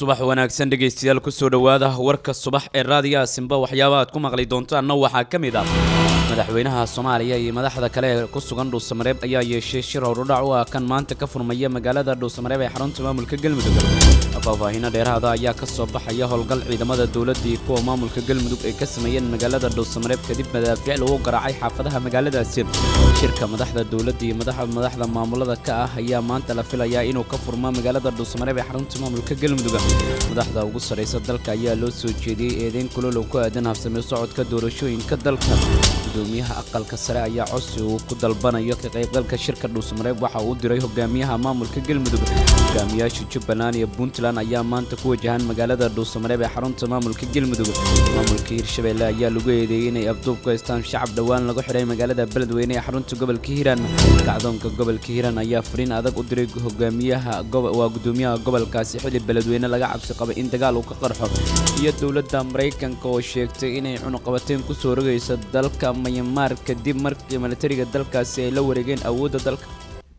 subax wanaagsan dhegaystayaal kusoo dhowaada warka subax ee raadiyaha simba waxyaabaha aad ku maqli doontaanna waxaa ka mid ah madaxweynaha soomaaliya iyo madaxda kale ee ku sugan dhuusamareeb ayaa yeeshay shir howrdhac u ah kan maanta ka furmaya magaalada dhuusamareeb ee xarunta maamulka galmudug faahfaahiino dheeraada ayaa ka soo baxaya howlgal ciidamada dowladda iyo kuwa maamulka galmudug ay ka sameeyeen magaalada dhuusamareeb kadib madaafiic lagu garaacay xaafadaha magaaladaasi shirka madaxda dowladda iyo madaxda maamulada ka ah ayaa maanta la filayaa inuu ka furmo magaalada dhuusamareeb ee xarunta maamulka galmudug madaxda ugu sarraysa dalka ayaa loo soo jeediyey eedeyn kulolow ku aadan habsame socodka doorashooyinka dalka gudoomiyaha aqalka sare ayaa codsi uu ku dalbanayo ka qaybgalka shirka dhuusamareeb waxa uu diray hogaamiyaha maamulka galmudug hogaamiyaasha jubbaland iyo puntland ayaa maanta ku wajahan magaalada dhuusamareeb ee xarunta maamulka galmudug maamulka hirshabeelle ayaa lagu eedeeyey inay afduub ku haystaan shacab dhowaan lagu xidhay magaalada beledweyne ee xarunta gobolka hiiraan kacdoonka gobolka hiiraan ayaa fariin adag u diray hogaamiyaha waa gudoomiyaha gobolkaasi xili beledweyne laga cabsi qaba in dagaal uu ka qarxo iyo dowladda maraykanka oo sheegtay inay cunuqabateen kusoo rogayso dalka mayamaar kadib markii milatariga dalkaasi ay la wareegeen awoodda dalka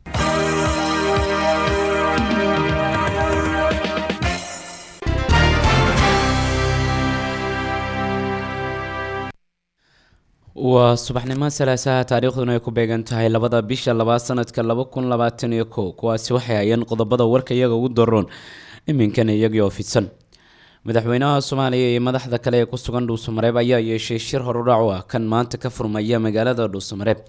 waa subaxnimo salaasaha taariikhduna ay ku beegan tahay labada bisha labaad sanadka laba kun labaatan iyo kow kuwaasi waxay hayeen qodobada warka iyaga ugu daroon iminkana iyagii oo fidsan madaxweynaha soomaaliya iyo madaxda kale ee ku sugan dhuusamareeb ayaa yeeshay shir horudhac u ah kan maanta ka furmaya magaalada dhuusamareeb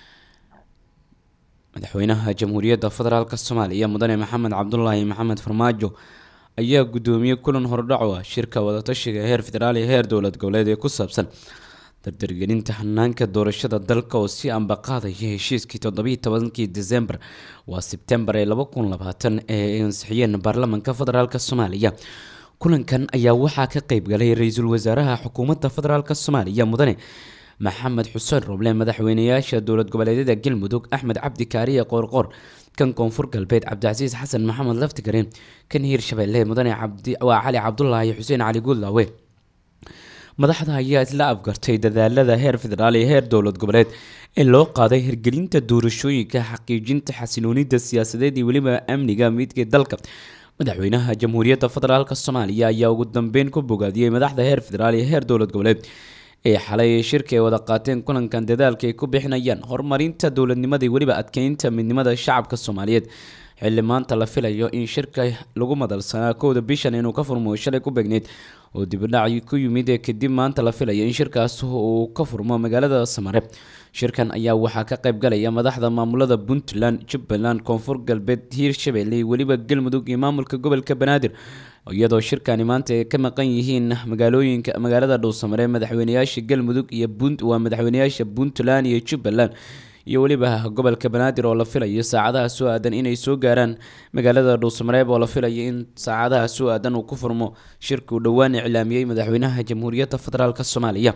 madaxweynaha jamhuuriyadda federaalk soomaaliya mudane maxamed cabdulaahi maxamed farmaajo ayaa gudoomiyey kulan horudhac u ah shirka wadatashiga heer federaal iyo heer dowlad goboleed ee ku saabsan dardargelinta hanaanka doorashada dalka oo si ambaqaadaya heshiiskii toddobiiy tobankii desembar waa sebtembar ee laba kun labaatan ee ay ansixiyeen baarlamanka federaalk soomaaliya kulankan ayaa waxaa ka qeyb galay ra-iisul wasaaraha xukuumadda federaalk soomaaliya mudane maxamed xuseen roble madaxweynayaasha dowlad goboleedyada galmudug axmed cabdi kaariye qoorqoor kan koonfur galbeed cabdicasiis xasan maxamed laftigareen kan hiirshabeelle mudane waa cali cabdulaahi xuseen cali guudlaawe madaxda ayaa isla afgartay dadaalada heer federaal iyo heer dowlad goboleed ee loo qaaday hirgelinta doorashooyinka xaqiijinta xasiloonida siyaasadeed iyo weliba amniga midka dalka madaxweynaha jamhuuriyadda federaalk soomaaliya ayaa ugu dambeyn ku bogaadiyey madaxda heer federaal iyo heer dowlad goboleed ee xalay shirka ay wada qaateen kulankan dadaalka ay ku bixinayaan horumarinta dowladnimada iyo weliba adkeynta midnimada shacabka soomaaliyeed xilli maanta la filayo in shirka lagu madalsanaa kowda bishan inuu ka furmo shalay ku beegneyd oo dibidhac ku yimid ee kadib maanta la filayo in shirkaas uu ka furmo magaalada samare shirkan ayaa waxaa ka qayb galaya madaxda maamulada puntland jubbaland koonfur galbeed hiirshabeelle iyo weliba galmudug iyo maamulka gobolka banaadir iyadoo shirkani maanta ay ka maqan yihiin magaalooyinka magaalada dhuusamare madaxweynayaasha galmudug iyo waa madaxweynayaasha puntland iyo jubbaland iyo weliba gobolka banaadir oo la filayo saacadaha soo aadan inay soo gaaraan magaalada dhuusamareeb oo la filayo in saacadaha soo aadan uu ku furmo shirka uu dhowaan iclaamiyey madaxweynaha jamhuuriyadda federaalk soomaaliya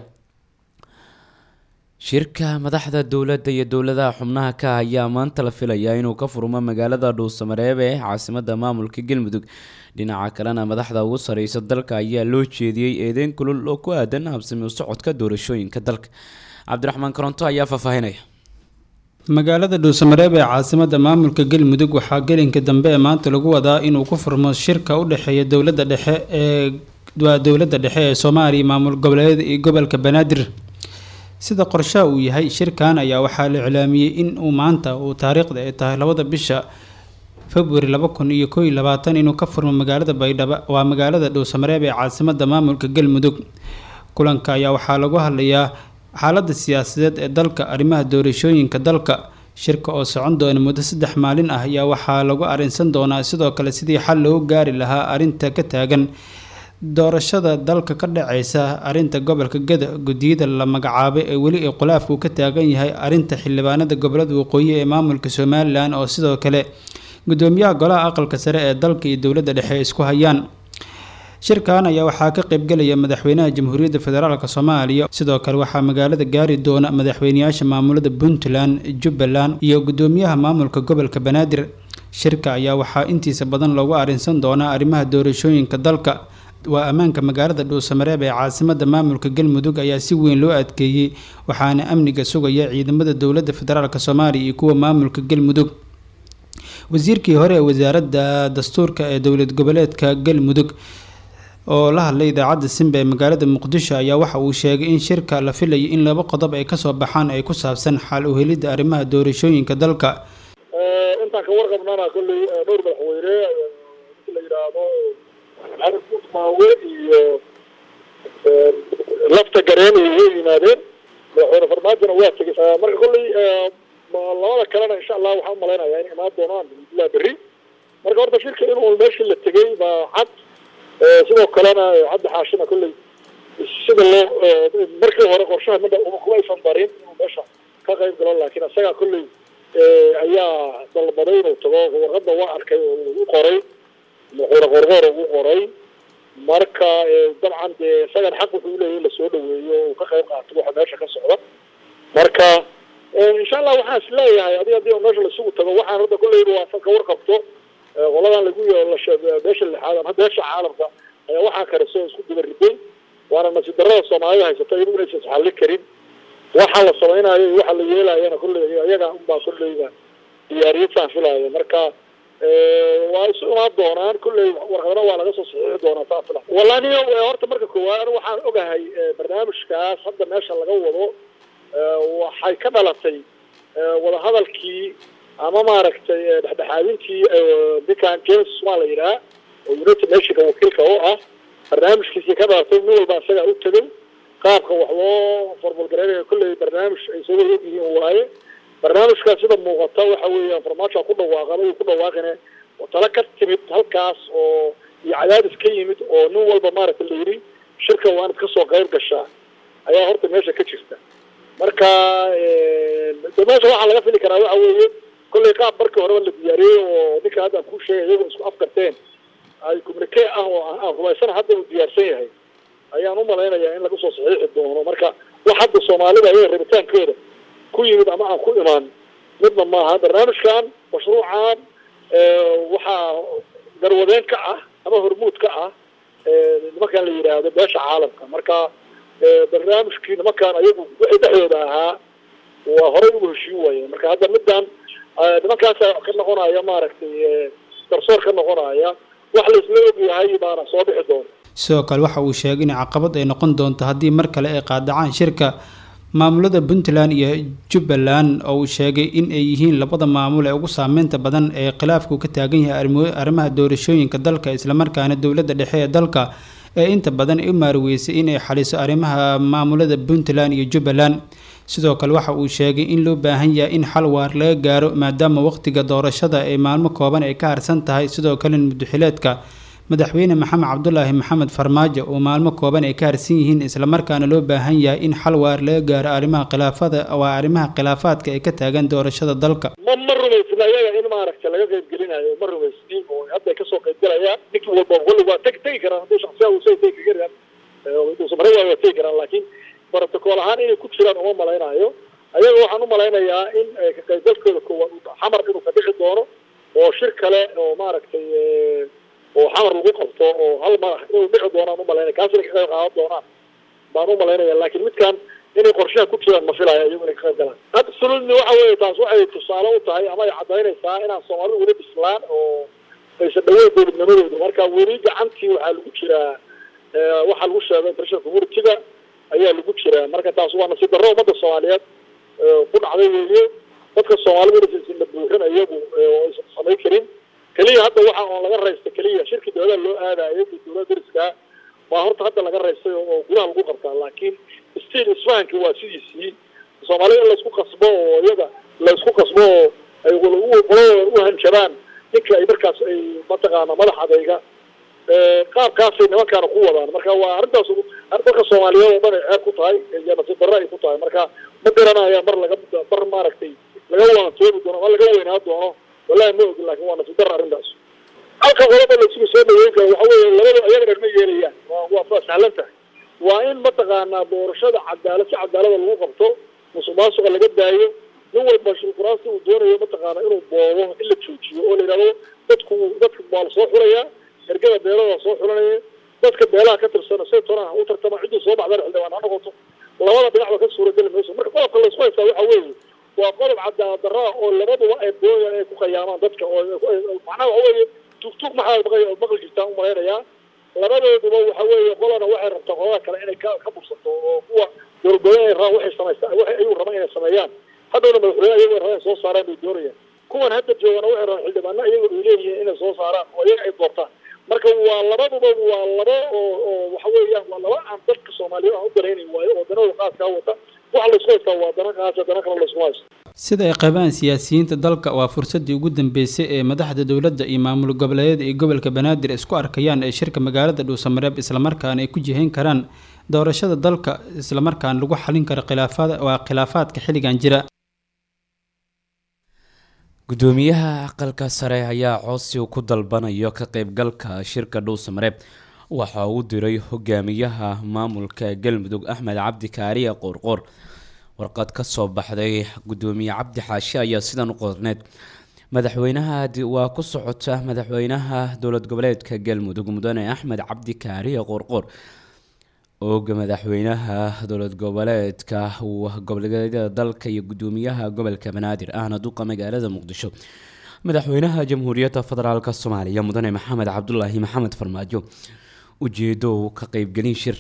shirka madaxda dowladda iyo dowladaha xubnaha ka ayaa maanta la filayaa inuu ka furmo magaalada dhuusamareeb ee caasimada maamulka galmudug dhinaca kalena madaxda ugu sareysa dalka ayaa loo jeediyey eedeyn kulul oo ku aadan habsami u socodka doorashooyinka dalka cabdiraxmaan koronto ayaa faahfaahinaya magaalada dhuusamareeb ee caasimada maamulka galmudug waxaa gelinka dambe ee maanta lagu wadaa inuu ku furmo shirka u dhexeeya dowladda dhexe ee waa dowladda dhexe ee soomaaliya maamul goboleed iyo gobolka banaadir sida qorshaha uu yahay shirkan ayaa waxaa la iclaamiyey in uu maanta uu taariikhda ay tahay labada bisha februari laba kun iyo koo iyo labaatan inuu ka furmo magaalada baydhabo waa magaalada dhuusamareeb ee caasimada maamulka galmudug kulanka ayaa waxaa lagu hadlayaa xaaladda siyaasadeed ee dalka arrimaha doorashooyinka dalka shirka oo socon doona muddo saddex maalin ah ayaa waxaa lagu arrinsan doonaa sidoo kale sidii xal loogu gaari lahaa arrinta ka taagan doorashada dalka ka dhaceysa arrinta gobolka gada guddiyada la magacaabay ee weli ay khulaafku ka taagan yahay arrinta xildhibaanada gobolada waqooyi ee maamulka somalilan oo sidoo kale gudoomiyaha golaha aqalka sare ee dalka iyo dowladda dhexe isku hayaan shirkan ayaa waxaa ka qaybgelaya madaxweynaha jamhuuriyadda federaalk soomaaliya sidoo kale waxaa magaalada gaari doona madaxweynayaasha maamulada puntland jubbaland iyo gudoomiyaha maamulka gobolka banaadir shirka ayaa waxaa intiisa badan loogu arrinsan doonaa arrimaha doorashooyinka dalka waa ammaanka magaalada dhuusamareeb ee caasimada maamulka galmudug ayaa si weyn loo adkeeyey waxaana amniga sugaya ciidamada dowladda federaalk soomaaliya iyo kuwa maamulka galmudug wasiirkii hore ee wasaaradda dastuurka ee dowlad goboleedka galmudug oo la hadlay idaacadda simba ee magaalada muqdisho ayaa waxa uu sheegay in shirka la filayo in laba qodob ay kasoo baxaan ay ku saabsan xal u helidda arrimaha doorashooyinka dalka intaan ka warqabnana kolley dhowr madaxweyne la yidhaahdo maxamed maawe iyo lafta gareen ay yimaadeen madaxweyne farmaajona waa tegey marka kolley labada kalena insha allah waxaan umalaynaya in imaan doonaan alhamdulilah berri marka horta shirka inuu meeshii la tegey baa cad sidoo kalena cabdi xaashina kolley sida loo markii hore qorshaha midha kuma aysan darin inuu meesha ka qayb galo laakiin isagaa kolley ayaa dalbaday inuu tago warqadda waa arkay oo u qoray madaxweyne qorqoor ugu qoray marka dabcan dee isagan xaq wuxuu uleeyahy in lasoo dhaweeyo uu ka qayb qaato waxa meesha ka socda marka insha allah waxaan is leeyahay adi hadii meesha lasugu tago waxaan hadda kolleyba waa ka warqabto qoladan lagu beesha lixaad ama beesha caalamka ayaa waxaa kariso isku diba riday waana nasiib darrada soomaalida haysata iyadu inaysan isxalli karin waxa la samaynayo iyo waxa la yeelayana kolley iyaga unbaa kolleyga diyaariyadaan filaayo marka waa isu imaan doonaan kolley warqadana waa laga soo saxiixi doonaa saa fila wallahi horta marka koowaad anu waxaan ogahay barnaamijkaas hadda meesha laga wado waxay ka dhalatay wadahadalkii ama maaragtay dhexdhexaadintii ninkan james waa la yidhaha oo united nationka wakiilka oo ah barnaamijkiisii ka dhalatay nin walba isagaa u tegay qaabka wax loo formalgareynaya kolley barnaamij ay soo wada ogyihiin waaye barnaamijkaas sida muuqata waxa weeyaan farmaajo ku dhawaaqan uu ku dhawaaqine tala ka timid halkaas oo iyo cadaadis ka yimid oo nin walba maaragta la yidhi shirka waa inaad kasoo qayb gashaa ayaa horta meesha ka jirta marka de meesha waxaa laga fili karaa waxa weeye kolley qaab markii horeba la diyaariyey oo ninka hadda aan kuu sheegay iyagoo isku afkarteen ay communique ah oo aan rumaysana hadda uu diyaarsan yahay ayaan u malaynayaa in lagu soo saxiixi doono marka wax hadda soomaalida ayaga rabitaankooda ku yimid ama aan ku imaan midna maaha barnaamijkan mashruucan waxaa garwadeen ka ah ama hormuud ka ah nimankan la yidhaahdo beesha caalamka marka barnaamijkii nimankan ayagu wixii dhexdooda ahaa waa horey ugu heshiin waayeen marka hadda middan nimankaasa ka noqonaya maaragtay garsoor ka noqonaya wax la isla ogyahay baana soo bixi doona sidoo kale waxa uu sheegay in caqabad ay noqon doonto haddii mar kale ay qaadacaan shirka maamulada puntland iyo jubbaland oo uu sheegay in ay yihiin labada maamul ee ugu saameynta badan ee khilaafku ka taagan yahay arrimaha doorashooyinka dalka islamarkaana dowladda dhexe ee dalka ee inta badan ay u maarweysay in ay xaliso arrimaha maamulada puntland iyo jubbaland sidoo kale waxa uu sheegay in loo baahan yahay in xal waar laga gaaro maadaama waqtiga doorashada ay maalmo kooban ay ka harsan tahay sidoo kalena muduxileedka madaxweyne maxamed cabdulaahi maxamed farmaajo oo maalmo kooban ay ka harsan yihiin islamarkaana loo baahan yahay in xal waar laga gaaro arrimaha khilaafada waa arrimaha khilaafaadka ay ka taagan doorashada dalka ma ma rumaysna iyaga in maaragta laga qayb gelinayo ma rumaysni oo hadda ay kasoo qayb galayaan ninki walba kulli waa teg tegi karaan haddii shaksiya usay tegi karaan duusamare waa waa tegi karaan laakiin brotocool ahaan inay ku jiraan uma malaynayo ayaga waxaan u malaynayaa in ka qaybgalkooda koowaad xamar inuu ka dhixi doono oo shir kale oo maaragtay oo xamar lagu qabto oo hal madax inuu dhici doonaan umalaynaya kaas inay ka qayb qaadan doonaan baan umalaynaya laakiin midkan inay qorshaha ku jiraan ma filaya iyagu inay ka qayb galaan absolutely waxa weeye taas waxay tusaale u tahay ama ay cadaynaysaa inaan soomaalidu weli bislaan oo aysan dhaweyn dowladnimadooda marka weli gacantii waxaa lagu jiraa waxaa lagu sheegay international community-ga ayaa lagu jiraa marka taas waa nasiib darro ummadda soomaaliyeed ku dhacday weeye dadka soomaalida inaysan la buuxin iyagu oo aysan samayn karin keliya hadda waxa oo laga raysta keliya shirki dowlada loo aadayo iyo dowlada dariska waa horta hadda laga raystay oo gudaha lagu qabtaa laakiin stiil isfahanki waa sidiisii soomaalida in laysku qasbo oo iyaga laysku qasbo oo ay qoladooda u hanjabaan ninka ay markaas ay mataqaana madax adayga qaabkaasay nimankaana ku wadaan marka waa arrintaas dadka soomaaliyeed oo dhan ay ceeb ku tahay iyo nasiib darro ay ku tahay marka ma garanaya mar laga mar maaragtay laga waantoobi doono ama laga weynaa doono wallahi ma ogin laakin waa nasiib darro arrintaas halka qolada laisugu soo dhaweyn karo waxa weeye labada iyaga dhan ma yeelayaan waa waa sahlan tahay waa in mataqaanaa doorashada cadaalad si cadaalada lagu qabto musuq maasuqa laga daayo nin walba shulkuraasta uu doonayo mataqaana inuu boobo in la joojiyo oo la yidhahdo dadku dadka waa la soo xulayaa ergada beelada soo xulanaya dadka beelaha ka tirsana say toona u tartama ciddii soo baxdana xildhibaan ha noqoto labada dhinacba ka suurageli mayso marka qodobka laysku haystaa waxa weeye waa qodob cadaalad darro ah oo labaduba ay doonayaan inay ku khayaamaan dadka oo macnaha waxa weeye tugtug maxaa maqli maqli jirtaan u malaynayaa labadooduba waxa weeye qolana waxay rabtaa qolada kale inay ka ka bursato oo kuwa dowladgoboleed ay rabaan waxay samaysa waxay ayuu rabaan inay sameeyaan haddowna madaxweyne ayago rabaan soo saaraan bay doonayaan kuwan hadda joogana waxay rabaan xildhibaano iyago ay leeyihiin inay soo saaraan oo iyaga ay doortaan marka waa labaduba waa laba oo oo waxa weeyaan waa laba aan dadka soomaaliyeed aan u daraynayn waayo oo danahooda qaaskaa wata waxa laysku haystaa waa dana qaasa dana kale laysku haysto sida ay qabaan siyaasiyiinta dalka waa fursadii ugu dambeysay ee madaxda dowladda iyo maamul goboleedyada iyo gobolka banaadir isku arkayaan ee shirka magaalada dhuusamareeb islamarkaana ay ku jihayn karaan doorashada dalka islamarkaana lagu xalin karo khilaafaad waa khilaafaadka xilligan jira gudoomiyaha aqalka sare ayaa codsi ku dalbanayo ka qeybgalka shirka dhuusamareeb waxa uu diray hogaamiyaha maamulka galmudug axmed cabdi kaariye qoorqoor warqad ka soo baxday gudoomiye cabdi xaashi ayaa sidan u qorneed madaxweynaha waa ku socota madaxweynaha dowlad goboleedka galmudug mudane axmed cabdi kaariye qoorqoor ooga madaxweynaha dowlad goboleedka goboleedyada dalka iyo gudoomiyaha gobolka banaadir ahna duqa magaalada muqdisho madaxweynaha jamhuuriyadda federaalk soomaaliya mudane maxamed cabdulaahi maxamed farmaajo ujeedo ka qeybgelin shir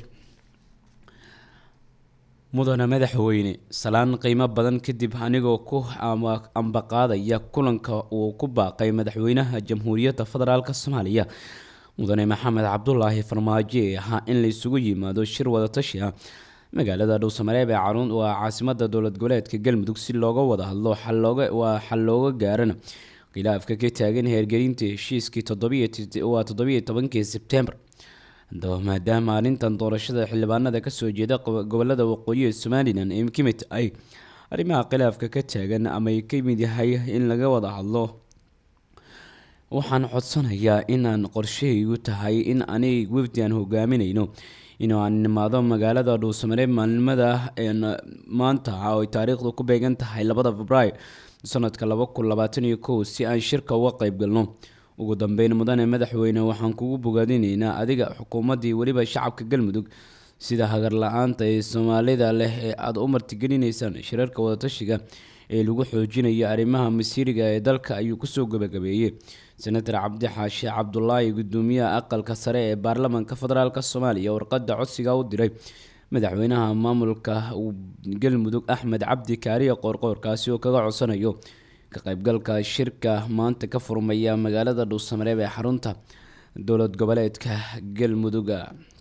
mudane madaxweyne salaan qiimo badan kadib anigoo ku ambaqaadaya kulanka uu ku baaqay madaxweynaha jamhuuriyadda federaalk soomaaliya mudane maxamed cabdulaahi farmaajo ee ahaa in laysugu yimaado shir wadatashi ah magaalada dhuusamareeb ee caruun waa caasimada dowlad goboleedka galmudug si looga wada hadlo waa xal looga gaarana khilaafka ka taagan heergelinta heshiiskii waa toddobiyo tobankii sebtembar haddaba maadaama arrintan doorashada xildhibaanada kasoo jeeda gobolada waqooyi ee somalilan ay ka mid tahay arrimaha khilaafka ka taagan ama ay ka mid yahay in laga wada hadlo waxaan codsanayaa inaan qorshahaygu tahay in anig wafdi aan hogaaminayno inuu aan nimaado magaalada dhuusamareeb maalimada maanta oo ay taariikhdu ku beegan tahay labada februaayo sanadka laba kun labaatan iyo kow si aan shirka uga qeyb galno ugu dambeyn mudane madaxweyne waxaan kugu bogaadinaynaa adiga xukuumaddii weliba shacabka galmudug sida hagar la-aanta ee soomaalida leh ee aada u martigelineysaan shirarka wadatashiga ee lagu xoojinayo arrimaha masiiriga ee dalka ayuu kusoo gabagabeeyey senator cabdi xaashi cabdulaahi gudoomiyaha aqalka sare ee baarlamaanka federaalk soomaaliya warqada codsiga u diray madaxweynaha maamulka galmudug axmed cabdi kaariye qoorqoor kaasi oo kaga codsanayo ka qeybgalka shirka maanta ka furmaya magaalada dhuusamareeb ee xarunta dowlad goboleedka galmuduga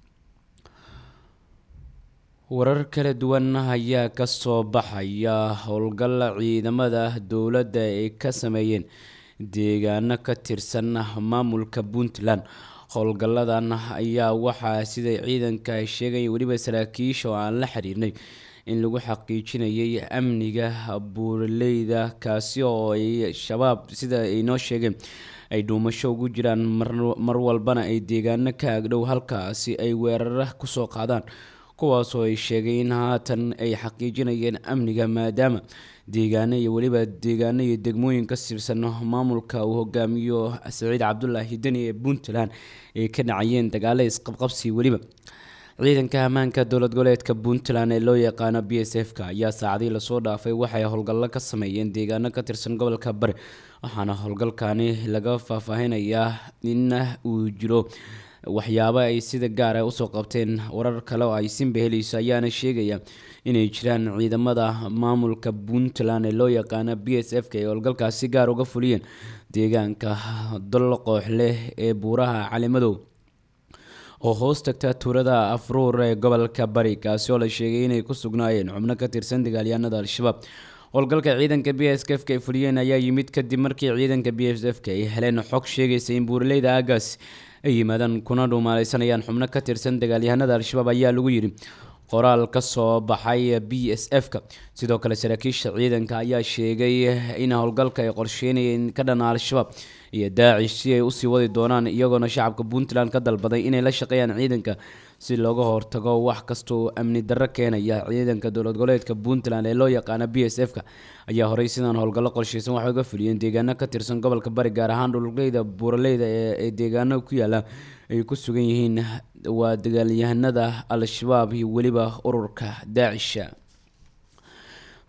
warar kala duwan ayaa kasoo baxaya howlgal ciidamada dowladda ay ka sameeyeen deegaano ka tirsan maamulka puntland howlgalladan ayaa waxaa siday ciidanka ay sheegaya weliba saraakiisha oo aan la xiriirnay in lagu xaqiijinayay amniga buuraleyda kaasi oo ay shabaab sida ay noo sheegeen ay dhuumasho ugu jiraan mar walbana ay deegaano ka agdhow halkaasi ay weerara kusoo qaadaan kuwaasoo ay sheegay in haatan ay xaqiijinayeen amniga maadaama deegaano iyo weliba deegaano iyo degmooyin ka sirsan maamulka uu hogaamiyo saciid cabdulaahi deni ee puntland ay ka dhacayeen dagaalo isqabqabsi weliba ciidanka ammaanka dowlad goboleedka puntland ee loo yaqaano b s f ka ayaa saacadii lasoo dhaafay waxay howlgallo ka sameeyeen deegaano ka tirsan gobolka bari waxaana howlgalkani laga faahfaahinayaa in uu jiro waxyaabo ay sida gaar ah usoo qabteen warar kale oo ay simba helayso ayaana sheegaya inay jiraan ciidamada maamulka puntland ee loo yaqaano b s f ka ee howlgalkaasi gaar uga fuliyeen deegaanka dolqoox leh ee buuraha calimadow oo hoos tagta tuurada afruur ee gobolka bari kaasi oo la sheegay inay ku sugnaayeen xubno ka tirsan dagaalyahanada al-shabaab howlgalka ciidanka b s f ka ay fuliyeen ayaa yimid kadib markii ciidanka b s f ka ay heleen xog sheegaysa in buuraleyda aagaas ay yimaadaan kuna dhuumaaleysanayaan xubno ka tirsan dagaalyahanada al-shabaab ayaa lagu yidhi qoraal ka soo baxay b s f ka sidoo kale saraakiisha ciidanka ayaa sheegay in howlgalka ay qorsheynayeen ka dhana al-shabaab iyo daacish si ay usii wadi doonaan iyagoona shacabka puntland ka dalbaday inay la shaqeeyaan ciidanka si looga hortago wax kasta oo amni darro keenaya ciidanka dowlad goboleedka puntland ee loo yaqaana b s f ka ayaa horey sidaan howlgallo qorsheysan waxay uga fuliyeen deegaano ka tirsan gobolka bari gaar ahaan dhululeyda buuraleyda ee deegaano ku yaala ay ku sugan yihiin waa dagaalyahanada al-shabaab iyo weliba ururka daacisha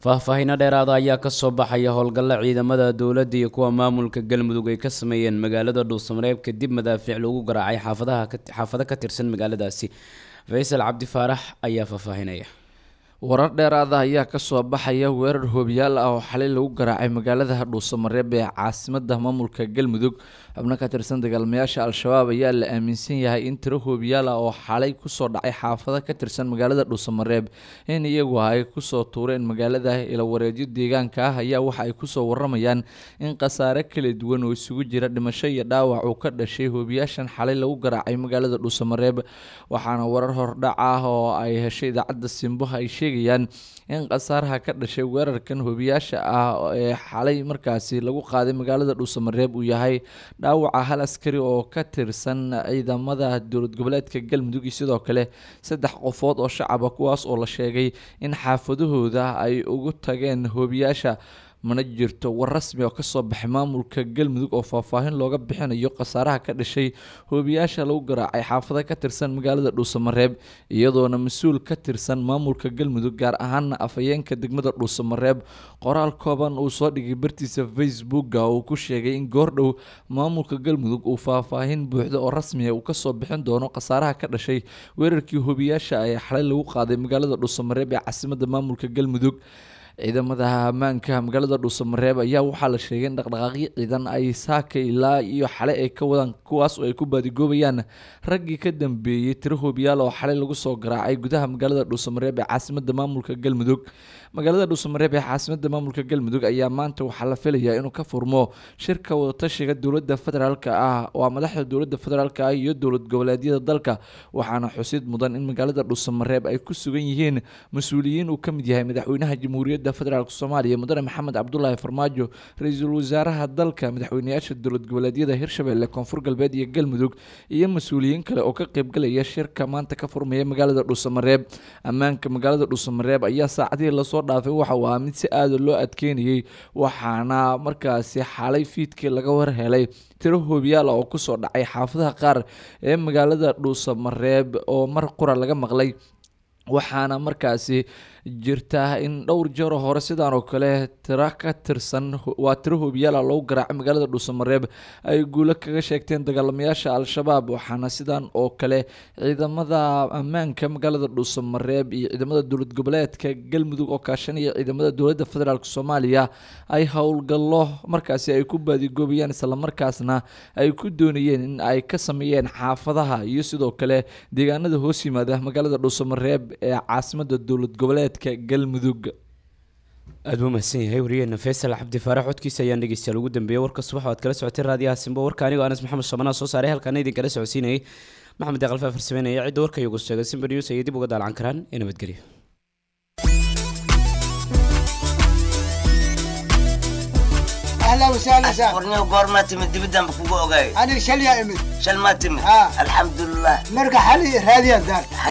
faahfaahiino dheeraada ayaa kasoo baxaya howlgalla ciidamada dowladda iyo kuwa maamulka galmudug ay ka sameeyeen magaalada dhuusamareeb kadib madaafiic lagu garaacay xaafadaha xaafado ka tirsan magaaladaasi faysal cabdi faarax ayaa faahfaahinaya warar dheeraada ayaa kasoo baxaya weerar hoobiyaal ah oo xalay lagu garaacay magaalada dhuusamareeb ee caasimada maamulka galmudug xubno ka tirsan dagaalamayaasha al-shabaab ayaa la aaminsan yahay in tiro hoobiyaal ah oo xalay kusoo dhacay xaafado ka tirsan magaalada dhuusamareeb in iyagu ay kusoo tuureen magaalada ilawareedyo deegaanka ah ayaa waxa ay kusoo waramayaan in khasaare kala duwan oo isugu jira dhimasho iyo dhaawac uu ka dhashay hoobiyaashan xalay lagu garaacay magaalada dhuusamareeb waxaana warar hordhac ah oo ay heshay idaacadda simbo ay sheegayaan in khasaaraha ka dhashay weerarkan hoobiyaasha ah ee xalay markaasi lagu qaaday magaalada dhuusamareeb uu yahay dhaawaca hal askari oo ka tirsan ciidamada dowlad goboleedka galmudug iyo sidoo kale saddex qofood oo shacaba kuwaas oo la sheegay in xaafadahooda ay ugu tageen hoobiyaasha mana jirto war rasmi oo kasoo baxay maamulka galmudug oo faahfaahin looga bixinayo khasaaraha ka dhashay hoobiyaasha lagu garaacay xaafado ka tirsan magaalada dhuusamareeb iyadoona mas-uul ka tirsan maamulka galmudug gaar ahaana afhayeenka degmada dhuusamareeb qoraal kooban uu soo dhigay bartiisa facebooka uu ku sheegay in goordhow maamulka galmudug uu faahfaahin buuxda oo rasmiya uu kasoo bixin doono khasaaraha ka dhashay weerarkii hoobiyaasha ee xalay lagu qaaday magaalada dhuusamareeb ee caasimada maamulka galmudug ciidamada ammaanka magaalada dhuusamareeb ayaa waxaa la sheegay in dhaqdhaqaaqyo ciidan ay saaka ilaa iyo xalay ay ka wadaan kuwaas oo ay ku baadigoobayaan raggii ka dambeeyey tiro hoobiyaal oo xalay lagu soo garaacay gudaha magaalada dhuusamareeb ee caasimada maamulka galmudug magaalada dhuusamareeb ee caasimada maamulka galmudug ayaa maanta waxaa la filayaa inuu ka furmo shirka wadatashiga dowlada federaalk ah waa madaxda dowlada federaalk ah iyo dowlad goboleedyada dalka waxaana xusid mudan in magaalada dhuusamareeb ay ku sugan yihiin mas-uuliyiin uu kamid yahay madaxweynaha jamhuuriyadda federaalk soomaaliya mudane maxamed cabdulaahi farmaajo ra-iisul wasaaraha dalka madaxweyneyaasha dowlad goboleedyada hirshabelle koonfur galbeed iyo galmudug iyo mas-uuliyiin kale oo ka qeybgalaya shirka maanta ka furmaya magaalada dhuusamareeb ammaanka magaalada dhuusamareeb ayaa saacadihii lasoo dhaafay waxa uu ahaa mid si aada loo adkeynayay waxaana markaasi xalay fiidkii laga warhelay tiro hoobiyaal oo kusoo dhacay xaafadaha qaar ee magaalada dhuusamareeb oo mar qura laga maqlay waxaana markaasi jirta in dhowr jeero hore sidaan oo kale tiro ka tirsan waa tiro hoobiyaala loogu garaacay magaalada dhuusamareeb ay guulo kaga sheegteen dagaalamayaasha al-shabaab waxaana sidaan oo kale ciidamada ammaanka magaalada dhuusamareeb iyo ciidamada dowlad goboleedka galmudug oo kaashanaya ciidamada dowladda federaalk soomaaliya ay howlgallo markaasi ay ku baadigoobayaan islamarkaasna ay ku doonayeen in ay ka sameeyeen xaafadaha iyo sidoo kale deegaanada hoos yimaada magaalada dhuusamareeb ee caasimada dowlad goboleed galmudug aada buu mahadsan yahay wariyeena faysal cabdi faarax codkiisa ayaan dhegeystayaal ugu dambeeyey warka subax waad kala socotay raadiyaha simbo warka anigoo anas maxamed shabanaa soo saaray halkaana idin kala socodsiinayay maxamed deeqalfa farsameynaya cidda warka iyagu sheegay simba news ayay dib uga daalcan karaan ee nabadgelyo اهلا وسهلا سهلا ورني وقور تمد دبدان بكو اوغاي انا شل يا امي شل ما تمد آه. الحمد لله مرقى حالي هذه الدار